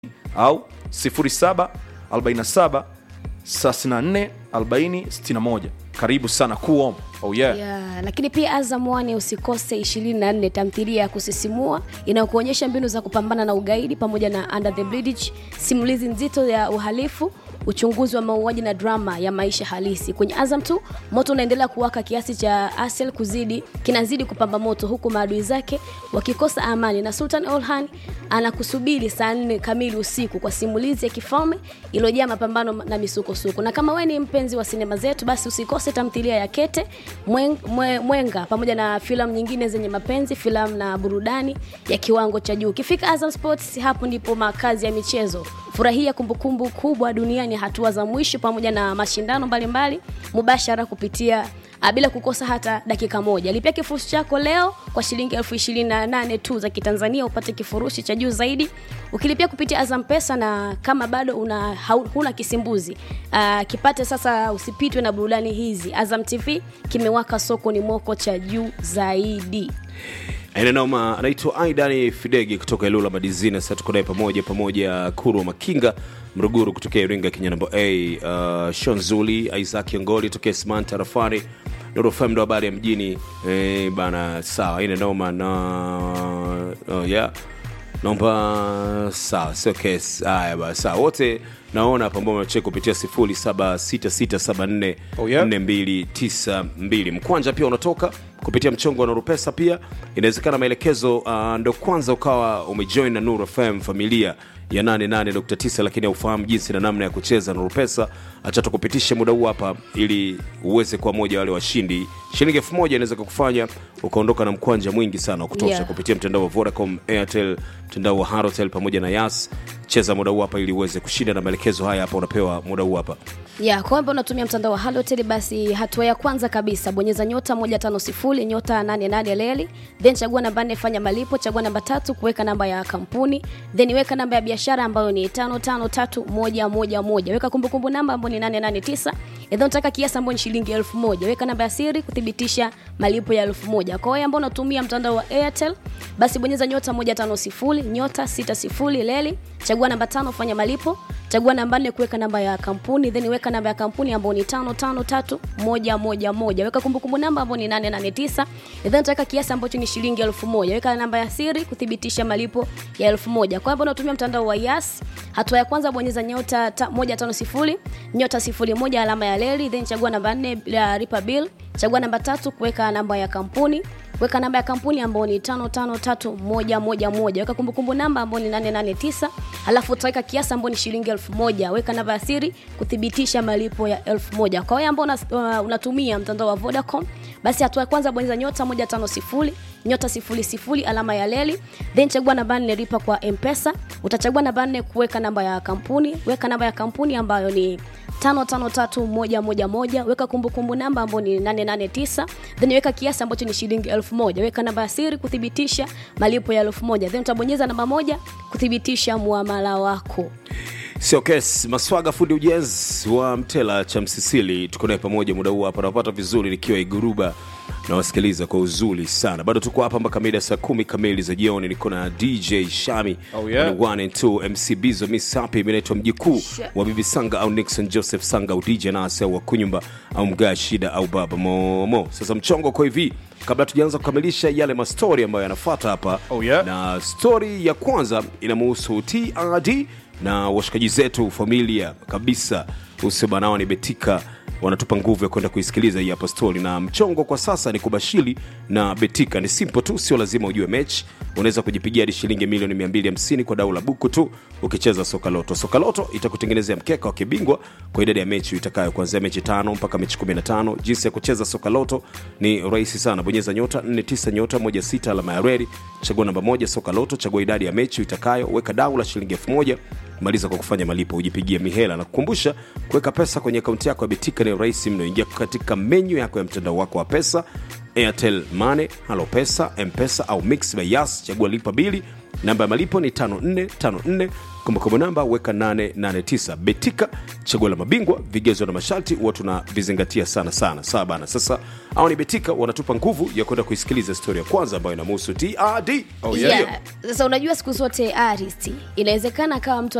au 07 47 34 40 61 karibu sana kuom oh yeah. Yeah, lakini pia Azam One usikose 24 tamthilia ya kusisimua inayokuonyesha mbinu za kupambana na ugaidi pamoja na Under the Bridge, simulizi nzito ya uhalifu, uchunguzi wa mauaji na drama ya maisha halisi. Kwenye Azam tu moto unaendelea kuwaka kiasi cha Asel kuzidi kinazidi kupamba moto huku maadui zake wakikosa amani, na Sultan Olhan anakusubiri saa nne kamili usiku kwa simulizi ya kifalme iliyojaa mapambano na misukosuko. Na kama wewe ni mpenzi wa sinema zetu, basi usikose tamthilia ya Kete Mwen- Mwe- Mwenga pamoja na filamu nyingine zenye mapenzi, filamu na burudani ya kiwango cha juu. Ukifika Azam Sports, hapo ndipo makazi ya michezo. Furahia kumbukumbu kubwa duniani, hatua za mwisho pamoja na mashindano mbalimbali mubashara kupitia ah, bila kukosa hata dakika moja. Lipia kifurushi chako leo kwa shilingi elfu ishirini na nane tu za Kitanzania upate kifurushi cha juu zaidi ukilipia kupitia Azam Pesa, na kama bado una hau- huna kisimbuzi uh, kipate sasa, usipitwe na burudani hizi. Azam TV kimewaka soko ni moko cha juu zaidi. Inanoma anaitwa Aidani Fidegi kutoka Ilula Madizina. Sasa tuko naye pamoja pamoja, Kuru Makinga Mruguru kutokea Iringa Kenya namba A, uh, Shon Zuli Isaac Ngoli tokea Simanta Rafani Nuru FM ndo habari ya mjini eh, bana. Sawa, ina noma na oh, yeah naomba sawa, sio kesi. Haya basi, sawa wote naona hapa ambao mnacheka kupitia 076674 Oh, yeah. 4292 mkwanja pia unatoka kupitia mchongo wa Nuru Pesa. Pia inawezekana maelekezo uh, ndo kwanza ukawa umejoin na Nuru FM familia ya 88.9 lakini haufahamu jinsi na namna ya kucheza Nuru Pesa. Acha tukupitishe muda huu hapa ili uweze kuwa moja wale washindi. Shilingi elfu moja inaweza kukufanya ukaondoka na mkwanja mwingi sana wa kutosha Yeah. kupitia mtandao wa Vodacom, Airtel, mtandao wa Halotel pamoja na Yas. Cheza muda huu hapa ili uweze kushinda, na maelekezo haya hapa unapewa muda huu hapa. ya kwamba unatumia mtandao wa Halotel, basi hatua ya kwanza kabisa bonyeza nyota 150 nyota 88 leli, then chagua namba 4 fanya malipo, chagua namba tatu kuweka namba ya kampuni, then weka namba ya biashara ambayo ni 553111 weka kumbukumbu namba ambayo ni 889 then unataka kiasi ambayo ni shilingi 1000 weka namba ya siri kuthibitisha malipo ya 1000 kwa hiyo ambao unatumia mtandao wa Airtel basi bonyeza nyota 150 nyota 60 leli, chagua namba tano fanya malipo chagua namba nne kuweka namba ya kampuni then weka namba ya kampuni ambayo ni tano tano tatu moja moja moja weka kumbukumbu namba ambayo ni nane nane tisa then utaweka kiasi ambacho ni shilingi elfu moja weka namba ya siri kuthibitisha malipo ya elfu moja kwa hivyo unatumia mtandao wa yas hatua ya kwanza bonyeza nyota ta, moja tano sifuri nyota sifuri moja alama ya leli then chagua namba nne ya lipa bill chagua namba tatu kuweka namba ya kampuni weka namba ya kampuni ambayo ni tano tano tatu moja moja moja weka kumbukumbu namba ambayo ni nane nane tisa alafu utaweka kiasi ambayo ni shilingi elfu moja weka namba ya siri kuthibitisha malipo ya elfu moja kwa hiyo ambao una, uh, unatumia mtandao wa vodacom basi hatua ya kwanza bonyeza nyota moja tano sifuri nyota sifuri sifuri alama ya leli then chagua namba nne lipa kwa mpesa utachagua namba nne kuweka namba ya kampuni weka namba ya kampuni ambayo ni tano tano tatu moja moja moja weka kumbukumbu namba ambayo ni 889 then weka kiasi ambacho ni shilingi elfu moja weka namba ya siri kuthibitisha malipo ya elfu moja then utabonyeza namba moja kuthibitisha muamala wako Sio kes Maswaga, fundi ujenzi wa Mtela cha Msisili, tuko naye pamoja muda huu hapa, napata vizuri nikiwa Iguruba na wasikiliza kwa uzuri sana. Bado tuko hapa mpaka mida saa kumi kamili za jioni. Niko na DJ Shami Oh, yeah. on one and two, MC Bizo, Miss Happy, mimi naitwa mjikuu wa Bibi Sanga au Nixon Joseph Sanga au DJ Nase au wa Kunyumba au Mgaa Shida au Baba Momo. Sasa mchongo kwa hivi, kabla tujaanza kukamilisha yale mastori ambayo yanafuata hapa Oh, yeah. na stori ya kwanza inamuhusu TRD na washikaji zetu familia kabisa usebanao ni betika wanatupa nguvu ya kwenda kuisikiliza hii hapa stori na mchongo kwa sasa ni kubashiri na betika ni simple tu sio lazima ujue mechi unaweza kujipigia hadi shilingi milioni 250 kwa dau la buku tu ukicheza soka loto soka loto itakutengenezea mkeka wa kibingwa kwa idadi ya mechi itakayo kuanzia mechi tano mpaka mechi 15 jinsi ya kucheza soka loto ni rahisi sana bonyeza nyota 49 nyota 16 alama ya reli chagua namba moja soka loto chagua idadi ya mechi itakayo weka dau la shilingi 1000 maliza kwa kufanya malipo ujipigie mihela na kukumbusha kuweka pesa kwenye akaunti yako ya betika ni rahisi mno ingia katika menyu yako ya mtandao wako wa pesa airtel mane halo pesa mpesa au mix by yas chagua lipa bili namba ya malipo ni kumbukumbu namba weka 889 betika chaguo la mabingwa vigezo na masharti huwa tunavizingatia sana sana sawa bana sasa au ni betika wanatupa nguvu ya kwenda kuisikiliza stori ya kwanza ambayo inamhusu trd Oh, yeah. Sasa unajua siku zote artist inawezekana akawa mtu